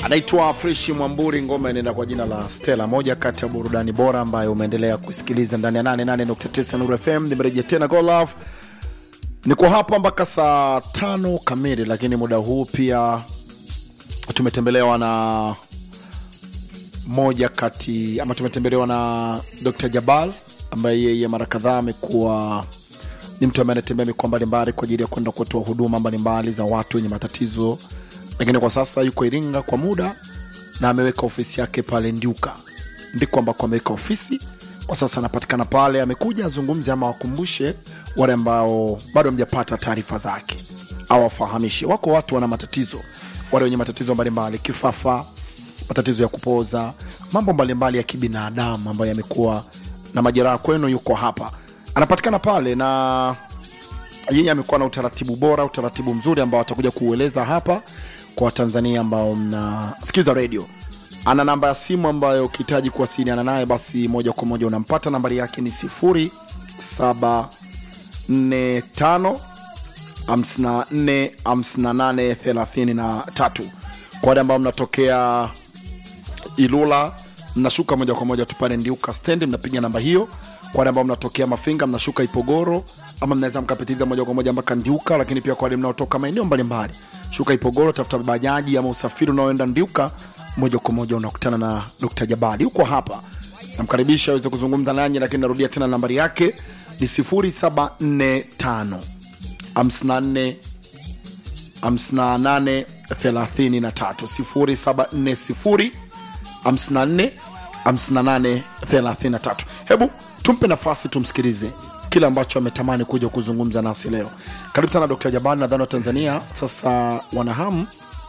anaitwa Freshi Mwamburi, ngoma inaenda kwa jina la Stella, moja kati ya burudani bora ambayo umeendelea kusikiliza ndani ya 88.9 Nuru FM. Nimerejea tena Go Love, niko hapa mpaka saa tano kamili, lakini muda huu pia tumetembelewa na moja kati ama tumetembelewa na Dr. Jabal ambaye yeye mara kadhaa amekuwa ni mtu ambaye anatembea mikoa mbalimbali kwa ajili ya kwenda kutoa huduma mbalimbali za watu wenye matatizo, lakini kwa sasa yuko Iringa kwa muda na ameweka ofisi yake pale Ndiuka, ndiko ambako ameweka ofisi kwa sasa. Anapatikana pale, amekuja azungumze ama wakumbushe wale ambao bado hamjapata taarifa zake, au wafahamishe. Wako watu wana matatizo, wale wenye matatizo mbalimbali, kifafa, matatizo ya kupoza, mambo mbalimbali ya kibinadamu ambayo yamekuwa na majeraha kwenu, yuko hapa anapatikana pale na yeye amekuwa na utaratibu bora, utaratibu mzuri ambao atakuja kuueleza hapa kwa Watanzania ambao mnasikiza redio. Ana namba ya simu ambayo ukihitaji kuwasiliana naye basi moja kwa moja unampata. Nambari yake ni 0745 54 58 33. Kwa wale ambao mnatokea Ilula mnashuka moja kwa moja tu pale Ndiuka stendi, mnapiga namba hiyo. Kwa wale ambao mnatokea Mafinga mnashuka Ipogoro, ama mnaweza mkapitiliza moja kwa moja mpaka Ndiuka. Lakini pia kwa wale mnaotoka maeneo mbalimbali, shuka Ipogoro, tafuta bajaji ama usafiri unaoenda Ndiuka, moja kwa moja unakutana na Dr. Jabali. Huko hapa namkaribisha aweze kuzungumza nanyi, lakini narudia tena nambari yake ni 0745 54 58 33 0740 54 58 33. Hebu tumpe nafasi tumsikilize kile ambacho ametamani kuja kuzungumza nasi leo. Karibu sana Dr. Jabali, nadhani wa Tanzania sasa wanahamu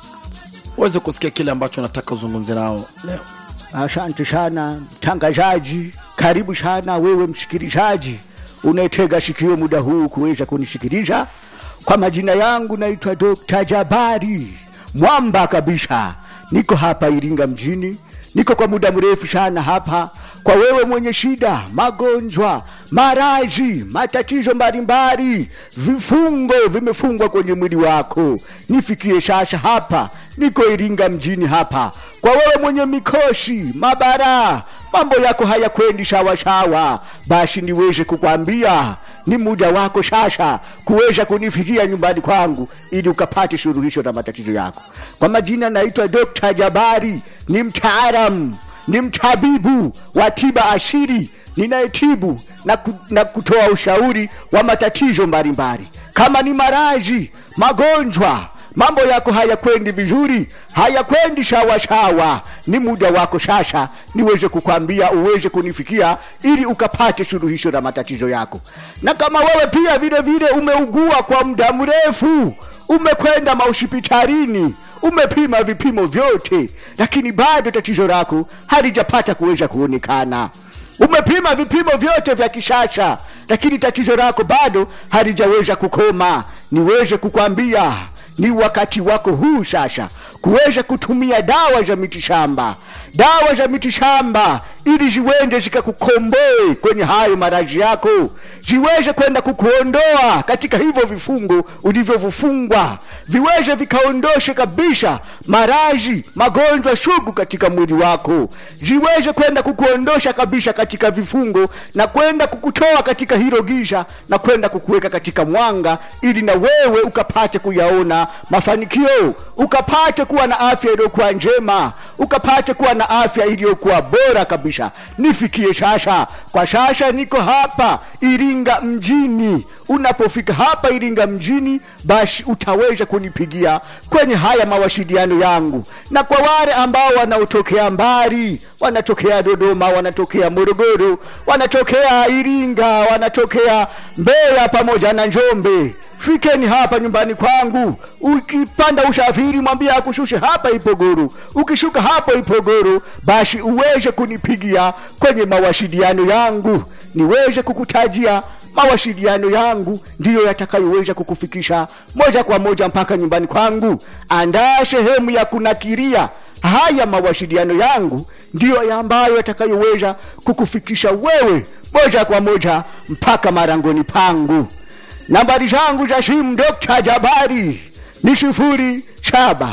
waweze kusikia kile ambacho nataka uzungumze nao leo. Asante sana mtangazaji, karibu sana wewe msikilizaji unayetega sikio muda huu kuweza kunisikiliza. Kwa majina yangu naitwa Dr. Jabari mwamba kabisa, niko hapa Iringa mjini, niko kwa muda mrefu sana hapa. Kwa wewe mwenye shida, magonjwa, maradhi, matatizo mbalimbali, vifungo vimefungwa kwenye mwili wako, nifikie sasa hapa, niko Iringa mjini hapa. Kwa wewe mwenye mikosi, mabara, mambo yako hayakwendi sawasawa, basi niweze kukwambia ni muda wako sasa kuweza kunifikia nyumbani kwangu ili ukapate suluhisho la matatizo yako. Kwa majina naitwa Dr. Jabari, ni mtaalamu, ni mtabibu wa tiba asili ninayetibu na, ku, na kutoa ushauri wa matatizo mbalimbali kama ni maradhi, magonjwa mambo yako hayakwendi vizuri, hayakwendi sawasawa, ni muda wako sasa niweze kukwambia uweze kunifikia ili ukapate suluhisho la matatizo yako. Na kama wewe pia vile vile umeugua kwa muda mrefu, umekwenda mahospitalini, umepima vipimo vyote, lakini bado tatizo lako halijapata kuweza kuonekana umepima vipimo vyote vya kisasa, lakini tatizo lako bado halijaweza kukoma, niweze kukwambia ni wakati wako huu sasa kuweza kutumia dawa za mitishamba, dawa za mitishamba ili ziwende zikakukomboe kwenye hayo maradhi yako, ziweze kwenda kukuondoa katika hivyo vifungo ulivyovifungwa, viweze vikaondoshe kabisa maradhi, magonjwa sugu katika mwili wako, ziweze kwenda kukuondosha kabisa katika vifungo na kwenda kukutoa katika hilo giza na kwenda kukuweka katika mwanga, ili na wewe ukapate kuyaona mafanikio, ukapate kuwa na afya iliyokuwa njema, ukapate kuwa na afya iliyokuwa bora kabisa. Nifikie sasa, kwa sasa niko hapa Iringa mjini. Unapofika hapa Iringa mjini, basi utaweza kunipigia kwenye haya mawasiliano yangu, na kwa wale ambao wanaotokea mbali, wanatokea Dodoma, wanatokea Morogoro, wanatokea Iringa, wanatokea Mbeya pamoja na Njombe fikeni hapa nyumbani kwangu. Ukipanda usafiri, mwambie akushushe hapa Ipogoro. Ukishuka hapo Ipogoro, basi uweze kunipigia kwenye mawasiliano yangu, niweze kukutajia mawasiliano yangu ndiyo yatakayoweza kukufikisha moja kwa moja mpaka nyumbani kwangu. Andaa sehemu ya kunakiria haya mawasiliano yangu ndiyo ambayo yatakayoweza kukufikisha wewe moja kwa moja mpaka marangoni pangu. Nambari zangu za simu Dr. Jabari ni sifuri saba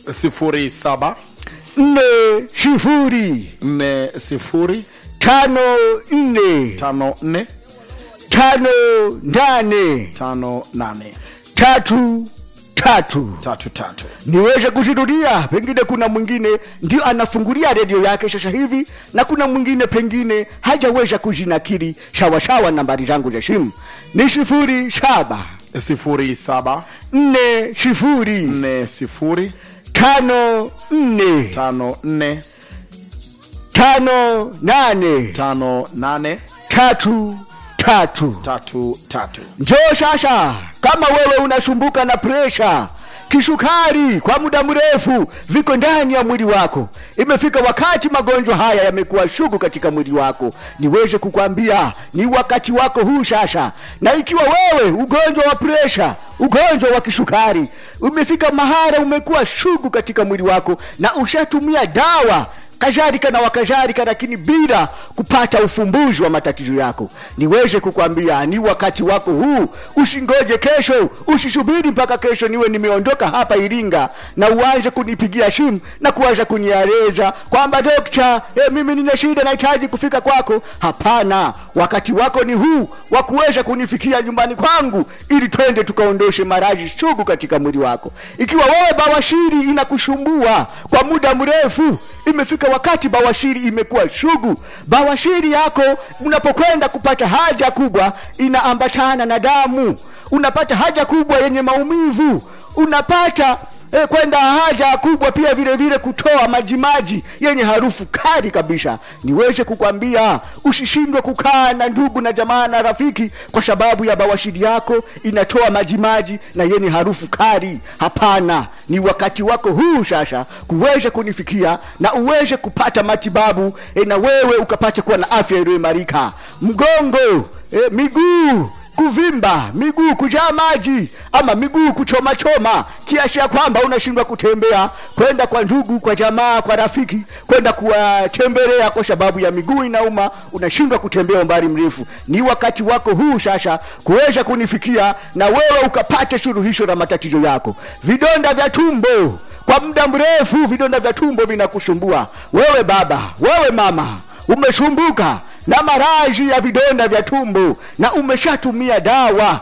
07 nne sifuri 40 tano nne 54 tano nane 58 tatu tatu tatu tatu niweze kuzirudia pengine kuna mwingine ndio anafungulia redio yake sasa hivi na kuna mwingine pengine hajaweza kuzinakiri shawasawa nambari zangu za simu ni sifuri saba 07 nne sifuri 40 tano nne 54 tano nane 58 tatu tatu tatu tatu njoo sasa kama wewe unasumbuka na presha kisukari kwa muda mrefu viko ndani ya mwili wako imefika wakati magonjwa haya yamekuwa shugu katika mwili wako niweze kukwambia ni wakati wako huu sasa na ikiwa wewe ugonjwa wa presha ugonjwa wa kisukari umefika mahara umekuwa shugu katika mwili wako na ushatumia dawa kadhalika na wakadhalika lakini bila kupata ufumbuzi wa matatizo yako niweze kukwambia ni wakati wako huu usingoje kesho usisubiri mpaka kesho niwe nimeondoka hapa iringa na uanze kunipigia simu na kuanza kunieleza kwamba dokta eh, mimi nina shida nahitaji kufika kwako hapana wakati wako ni huu wa kuweza kunifikia nyumbani kwangu ili twende tukaondoshe maradhi sugu katika mwili wako ikiwa wewe bawashiri inakushumbua kwa muda mrefu imefika wakati bawashiri imekuwa shugu bawashiri yako unapokwenda kupata haja kubwa inaambatana na damu unapata haja kubwa yenye maumivu unapata eh, kwenda haja kubwa pia vile vile kutoa majimaji yenye harufu kali kabisa niweze kukwambia usishindwe kukaa na ndugu na jamaa na rafiki kwa sababu ya bawashiri yako inatoa majimaji na yenye harufu kali hapana ni wakati wako huu sasa kuweze kunifikia na uweze kupata matibabu e, na wewe ukapate kuwa na afya iliyoimarika mgongo e, miguu kuvimba miguu kujaa maji ama miguu kuchoma choma kiasi ya kwamba unashindwa kutembea kwenda kwa ndugu kwa jamaa kwa rafiki kwenda kuwatembelea kwa sababu ya miguu inauma unashindwa kutembea umbali mrefu ni wakati wako huu sasa kuweza kunifikia na wewe ukapate suluhisho la matatizo yako vidonda vya tumbo kwa muda mrefu vidonda vya tumbo vinakusumbua wewe baba wewe mama umesumbuka na maradhi ya vidonda vya tumbo na umeshatumia dawa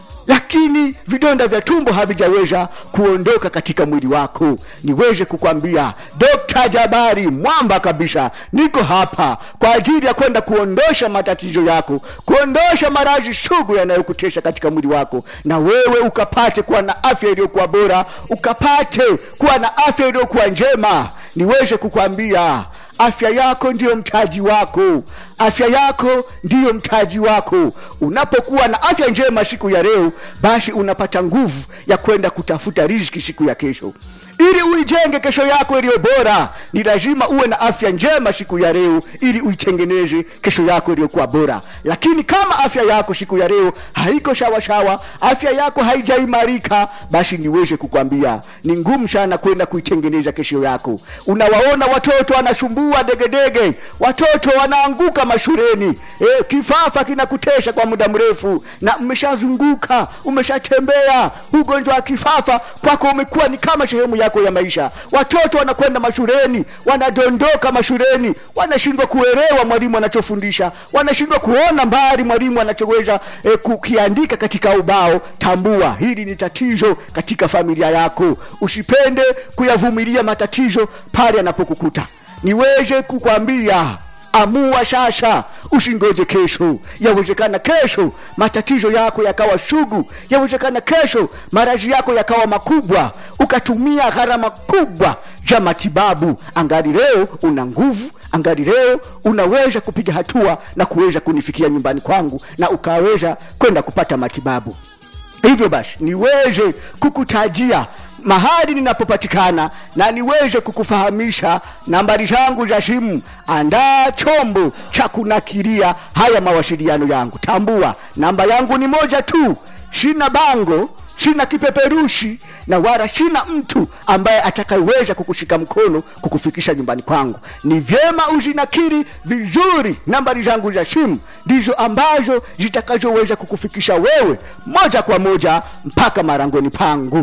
lakini vidonda vya tumbo havijaweza kuondoka katika mwili wako niweze kukwambia dokta jabari mwamba kabisa niko hapa kwa ajili ya kwenda kuondosha matatizo yako kuondosha maradhi sugu yanayokutesha katika mwili wako na wewe ukapate kuwa na afya iliyokuwa bora ukapate kuwa na afya iliyokuwa njema niweze kukwambia afya yako ndiyo mtaji wako afya yako ndiyo mtaji wako unapokuwa na afya njema siku ya leo basi unapata nguvu ya kwenda kutafuta riziki siku ya kesho ili uijenge kesho yako iliyo bora ni lazima uwe na afya njema siku ya leo ili uitengeneze kesho yako iliyokuwa bora lakini kama afya yako siku ya leo haiko shawasawa afya yako haijaimarika basi niweze kukwambia ni ngumu sana kwenda kuitengeneza kesho yako unawaona watoto wanasumbua degedege watoto wanaanguka mashuleni e, kifafa kinakutesha kwa muda mrefu na umeshazunguka umeshatembea ugonjwa wa kifafa kwako umekuwa ni kama sehemu yako ya maisha watoto wanakwenda mashuleni wanadondoka mashuleni wanashindwa kuelewa mwalimu anachofundisha wanashindwa kuona mbali mwalimu anachoweza e, kukiandika katika ubao tambua hili ni tatizo katika familia yako usipende kuyavumilia matatizo pale anapokukuta niweze kukwambia amua sasa usingoje kesho yawezekana kesho matatizo yako yakawa sugu yawezekana kesho maradhi yako yakawa makubwa ukatumia gharama kubwa za matibabu angali leo una nguvu angali leo unaweza kupiga hatua na kuweza kunifikia nyumbani kwangu na ukaweza kwenda kupata matibabu hivyo basi niweze kukutajia mahali ninapopatikana na niweze kukufahamisha nambari zangu za simu andaa chombo cha kunakiria haya mawasiliano yangu tambua namba yangu ni moja tu sina bango sina kipeperushi na wala sina mtu ambaye atakayeweza kukushika mkono kukufikisha nyumbani kwangu ni vyema uzinakiri vizuri nambari zangu za simu ndizo ambazo zitakazoweza kukufikisha wewe moja kwa moja mpaka marangoni pangu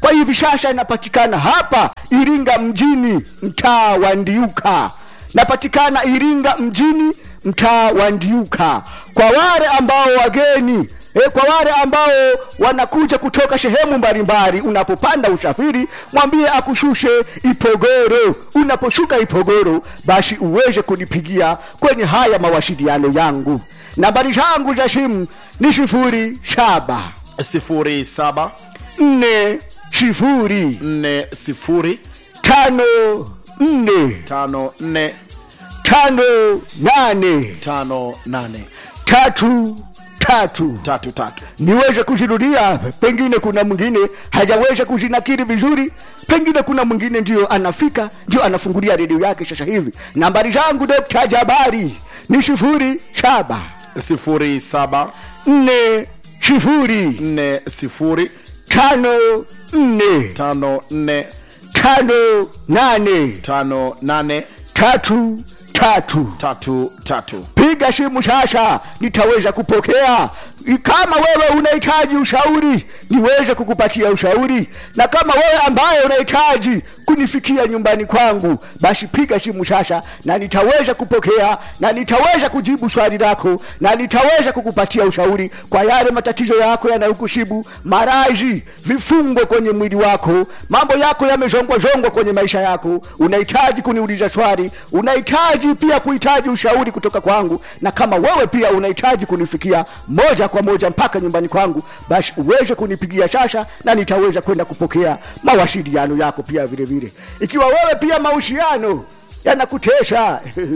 kwa hivi sasa inapatikana hapa iringa mjini mtaa wa ndiuka napatikana iringa mjini mtaa wa ndiuka kwa wale ambao wageni E, kwa wale ambao wanakuja kutoka sehemu mbalimbali unapopanda usafiri mwambie akushushe ipogoro unaposhuka ipogoro basi uweze kunipigia kwenye haya mawasiliano yangu nambari zangu za simu ni sifuri saba sifuri saba nne sifuri nne sifuri tano nne tano nne tano nane tano nane tatu tatu tatu tatu niweze kuzirudia pengine kuna mwingine hajaweza kuzinakiri vizuri pengine kuna mwingine ndio anafika ndio anafungulia redio yake sasa hivi nambari zangu dokta jabari ni sifuri saba sifuri saba nne sifuri nne sifuri tano nne tano nne tano nane tano nane tatu tatu tatu tatu piga simu sasa nitaweza kupokea kama wewe unahitaji ushauri niweze kukupatia ushauri na kama wewe ambaye unahitaji kunifikia nyumbani kwangu basi piga simu sasa na nitaweza kupokea na nitaweza kujibu swali lako na nitaweza kukupatia ushauri kwa yale matatizo yako yanayokushibu marazi vifungo kwenye mwili wako mambo yako yamezongwazongwa kwenye maisha yako unahitaji kuniuliza swali unahitaji pia kuhitaji ushauri kutoka kwangu na kama wewe pia unahitaji kunifikia moja kwa moja mpaka nyumbani kwangu basi uweze kunipigia sasa na nitaweza kwenda kupokea mawasiliano yako pia vile vile ikiwa wewe pia mahusiano yanakutesha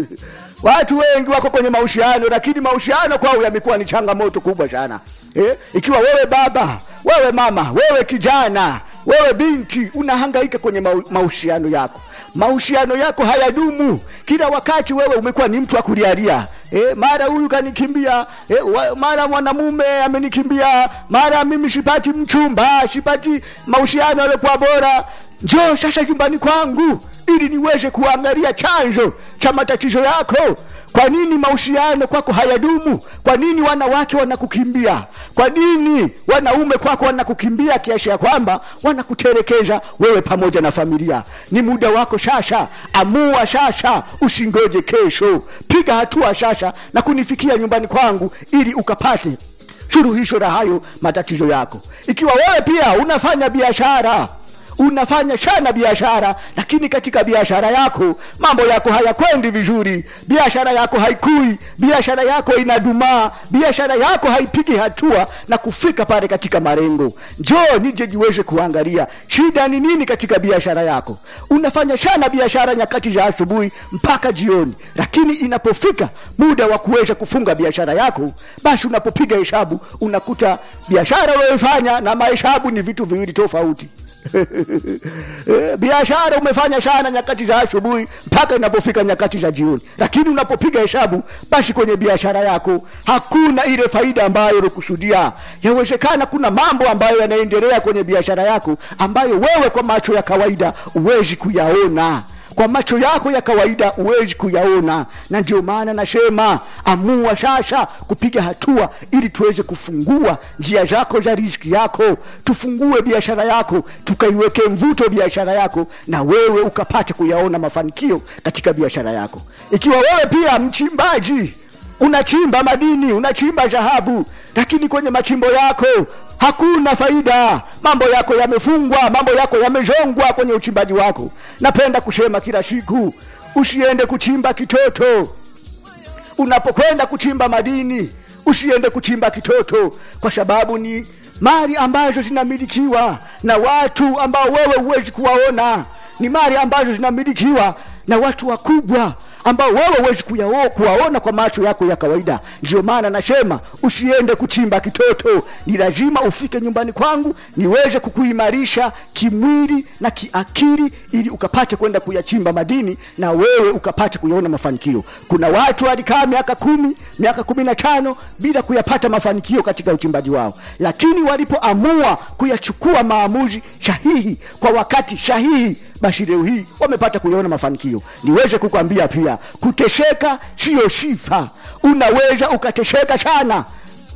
watu wengi wako kwenye mahusiano lakini mahusiano kwao yamekuwa ni changamoto kubwa sana eh? ikiwa wewe baba wewe mama wewe kijana wewe binti unahangaika kwenye mau- mahusiano yako mahusiano yako hayadumu kila wakati wewe umekuwa ni mtu wa kulialia E, mara huyu kanikimbia e, wa, mara mwanamume amenikimbia mara mimi sipati mchumba sipati mahusiano yaliokuwa bora njoo sasa nyumbani kwangu ili niweze kuangalia chanzo cha matatizo yako kwa nini mahusiano kwako hayadumu kwa nini wanawake wanakukimbia kwa nini wanaume kwako wanakukimbia kiasi ya kwamba wanakuterekeza wewe pamoja na familia ni muda wako sasa amua sasa usingoje kesho piga hatua sasa na kunifikia nyumbani kwangu ili ukapate suluhisho la hayo matatizo yako ikiwa wewe pia unafanya biashara unafanya sana biashara lakini katika biashara yako mambo yako hayakwendi vizuri biashara yako haikui biashara yako inadumaa biashara yako haipigi hatua na kufika pale katika marengo njoo nije jiweze kuangalia shida ni nini katika biashara yako unafanya sana biashara nyakati za asubuhi mpaka jioni lakini inapofika muda wa kuweza kufunga biashara yako basi unapopiga hesabu unakuta biashara unayofanya na mahesabu ni vitu viwili tofauti Eh, biashara umefanya sana nyakati za asubuhi mpaka inapofika nyakati za jioni lakini unapopiga hesabu basi kwenye biashara yako hakuna ile faida ambayo ulikusudia yawezekana kuna mambo ambayo yanaendelea kwenye biashara yako ambayo wewe kwa macho ya kawaida huwezi kuyaona kwa macho yako ya kawaida huwezi kuyaona na ndio maana nasema amua sasa kupiga hatua ili tuweze kufungua njia zako za riziki yako tufungue biashara yako tukaiweke mvuto biashara yako na wewe ukapate kuyaona mafanikio katika biashara yako ikiwa wewe pia mchimbaji unachimba madini unachimba dhahabu lakini kwenye machimbo yako hakuna faida mambo yako yamefungwa mambo yako yamezongwa kwenye uchimbaji wako napenda kusema kila siku usiende kuchimba kitoto unapokwenda kuchimba madini usiende kuchimba kitoto kwa sababu ni mali ambazo zinamilikiwa na watu ambao wewe huwezi kuwaona ni mali ambazo zinamilikiwa na watu wakubwa ambao wewe huwezi kuyao- kuwaona kwa macho yako ya kawaida ndio maana nasema usiende kuchimba kitoto ni lazima ufike nyumbani kwangu niweze kukuimarisha kimwili na kiakili ili ukapate kwenda kuyachimba madini na wewe ukapate kuyaona mafanikio kuna watu walikaa miaka kumi miaka kumi na tano bila kuyapata mafanikio katika uchimbaji wao lakini walipoamua kuyachukua maamuzi sahihi kwa wakati sahihi basi leo hii wamepata kuyaona mafanikio niweze kukwambia pia kutesheka siyo sifa unaweza ukatesheka sana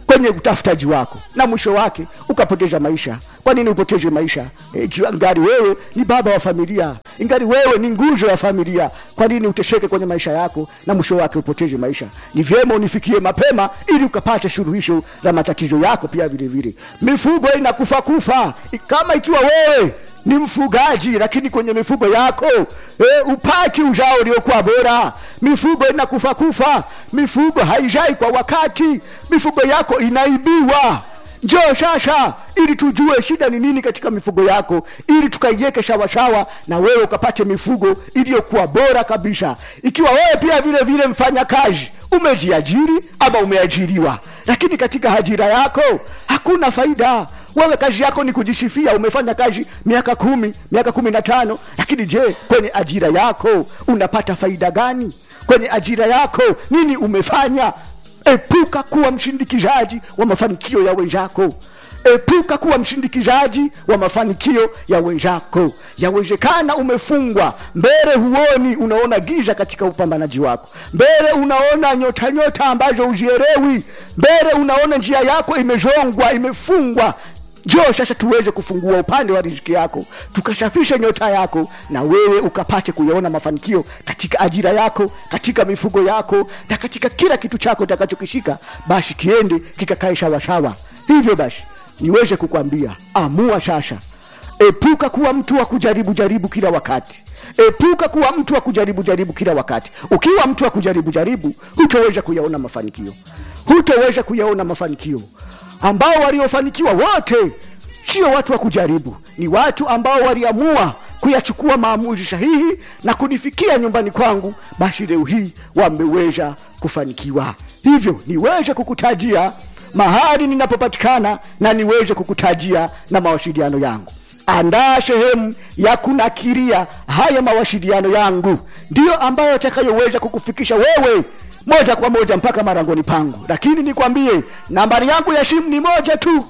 kwenye utafutaji wako na mwisho wake ukapoteza maisha kwa nini upoteze maisha e, ikiwa ngari wewe ni baba wa familia ingari wewe ni nguzo ya familia kwa nini utesheke kwenye maisha yako na mwisho wake upoteze maisha ni vyema unifikie mapema ili ukapate suluhisho la matatizo yako pia vile vile mifugo inakufa kufa I- kama ikiwa wewe ni mfugaji lakini kwenye mifugo yako e, upati uzao uliokuwa bora mifugo inakufa kufa mifugo haijai kwa wakati mifugo yako inaibiwa njoo sasa ili tujue shida ni nini katika mifugo yako ili tukaiweke sawasawa na wewe ukapate mifugo iliyokuwa bora kabisa ikiwa wewe pia vile vile mfanya kazi umejiajiri ama umeajiriwa lakini katika ajira yako hakuna faida wewe kazi yako ni kujisifia umefanya kazi miaka kumi miaka kumi na tano lakini je kwenye ajira yako unapata faida gani kwenye ajira yako nini umefanya epuka kuwa mshindikizaji wa mafanikio ya wenzako epuka kuwa mshindikizaji wa mafanikio ya wenzako yawezekana umefungwa mbele huoni unaona giza katika upambanaji wako mbele unaona nyota nyota ambazo uzielewi mbele unaona njia yako imezongwa imefungwa njoo sasa tuweze kufungua upande wa riziki yako tukashafishe nyota yako na wewe ukapate kuyaona mafanikio katika ajira yako katika mifugo yako na katika kila kitu chako utakachokishika basi kiende kikakae sawasawa hivyo basi niweze kukwambia amua sasa epuka kuwa mtu wa kujaribu jaribu kila wakati epuka kuwa mtu wa kujaribu jaribu kila wakati ukiwa mtu wa kujaribu jaribu hutoweza kuyaona mafanikio hutoweza kuyaona mafanikio ambao waliofanikiwa wote sio watu wa kujaribu ni watu ambao waliamua kuyachukua maamuzi sahihi na kunifikia nyumbani kwangu basi leo hii wameweza kufanikiwa hivyo niweze kukutajia mahali ninapopatikana na niweze kukutajia na mawasiliano yangu andaa sehemu ya kunakiria haya mawasiliano yangu ndiyo ambayo atakayoweza kukufikisha wewe moja kwa moja mpaka marangoni pangu lakini nikwambie nambari yangu ya simu ni moja tu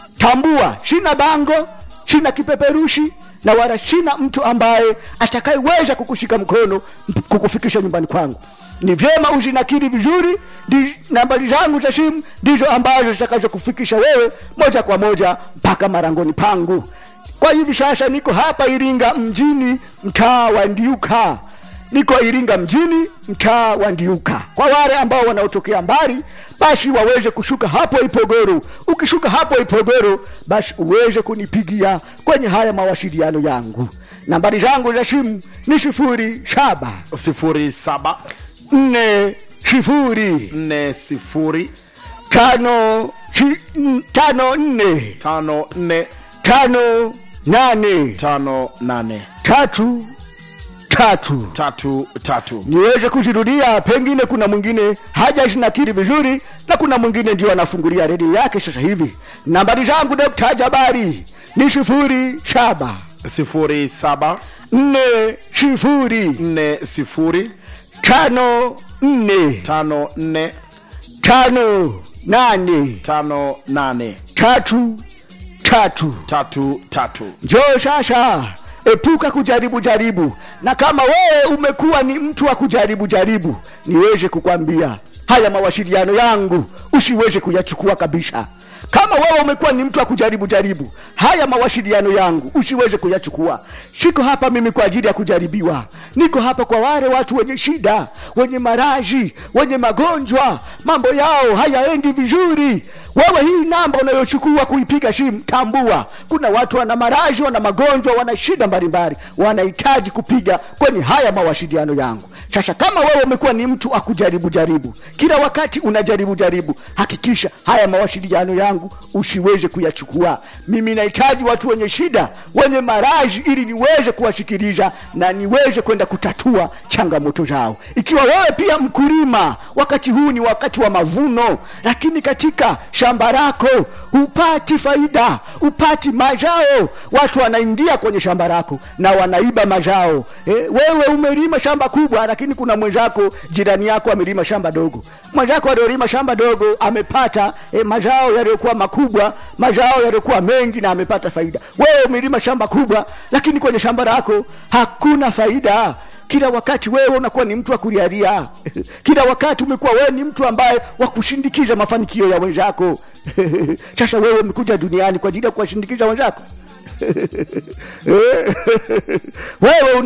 tambua sina bango sina kipeperushi na wala sina mtu ambaye atakayeweza kukushika mkono mp- kukufikisha nyumbani kwangu ni vyema uzinakiri vizuri ndi, nambari zangu za simu ndizo ambazo zitakazokufikisha wewe moja kwa moja mpaka marangoni pangu kwa hivi sasa niko hapa iringa mjini mtaa wa ndiuka niko iringa mjini mtaa wa ndiuka kwa wale ambao wanaotokea mbali basi waweze kushuka hapo ipogoro ukishuka hapo ipogoro basi uweze kunipigia kwenye haya mawasiliano yangu nambari zangu za simu ni sifuri saba sifuri saba nne sifuri nne sifuri tano shi- n- tano nne tano nne tano nane tano nane tatu tatu tatu tatu niweze kuzirudia pengine kuna mwingine haja zinakiri vizuri na kuna mwingine ndio anafungulia redio yake sasa hivi nambari zangu dokta jabari ni sifuri saba sifuri saba nne sifuri nne sifuri tano nne tano nne tano nane tano nane tatu tatu tatu tatu njoo sasa epuka kujaribu jaribu na kama wewe umekuwa ni mtu wa kujaribu jaribu niweze kukwambia haya mawasiliano yangu usiweze kuyachukua kabisa kama wewe umekuwa ni mtu wa kujaribu jaribu haya mawasiliano yangu usiweze kuyachukua siko hapa mimi kwa ajili ya kujaribiwa niko hapa kwa wale watu wenye shida wenye maraji wenye magonjwa mambo yao hayaendi vizuri wewe hii namba unayochukua kuipiga simu tambua kuna watu wana maraji wana magonjwa wana shida mbalimbali wanahitaji kupiga kwenye haya mawasiliano yangu sasa kama wewe umekuwa ni mtu akujaribu jaribu kila wakati unajaribu jaribu hakikisha haya mawasiliano yangu usiweze kuyachukua mimi nahitaji watu wenye shida wenye maraji ili niweze kuwasikiliza na niweze kwenda kutatua changamoto zao ikiwa wewe pia mkulima wakati huu ni wakati wa mavuno lakini katika shamba lako hupati faida hupati mazao watu wanaingia kwenye shamba lako na wanaiba mazao e, wewe umelima shamba kubwa lakini kuna mwenzako jirani yako amelima shamba dogo mwenzako aliolima shamba dogo amepata e, mazao yaliyokuwa makubwa mazao yaliyokuwa mengi na amepata faida wewe umelima shamba kubwa lakini kwenye shamba lako hakuna faida kila wakati wewe unakuwa ni mtu wa kulialia kila wakati umekuwa wewe ni mtu ambaye wa kushindikiza mafanikio ya wenzako sasa wewe umekuja duniani kwa ajili ya kuwashindikiza wenzako wewe una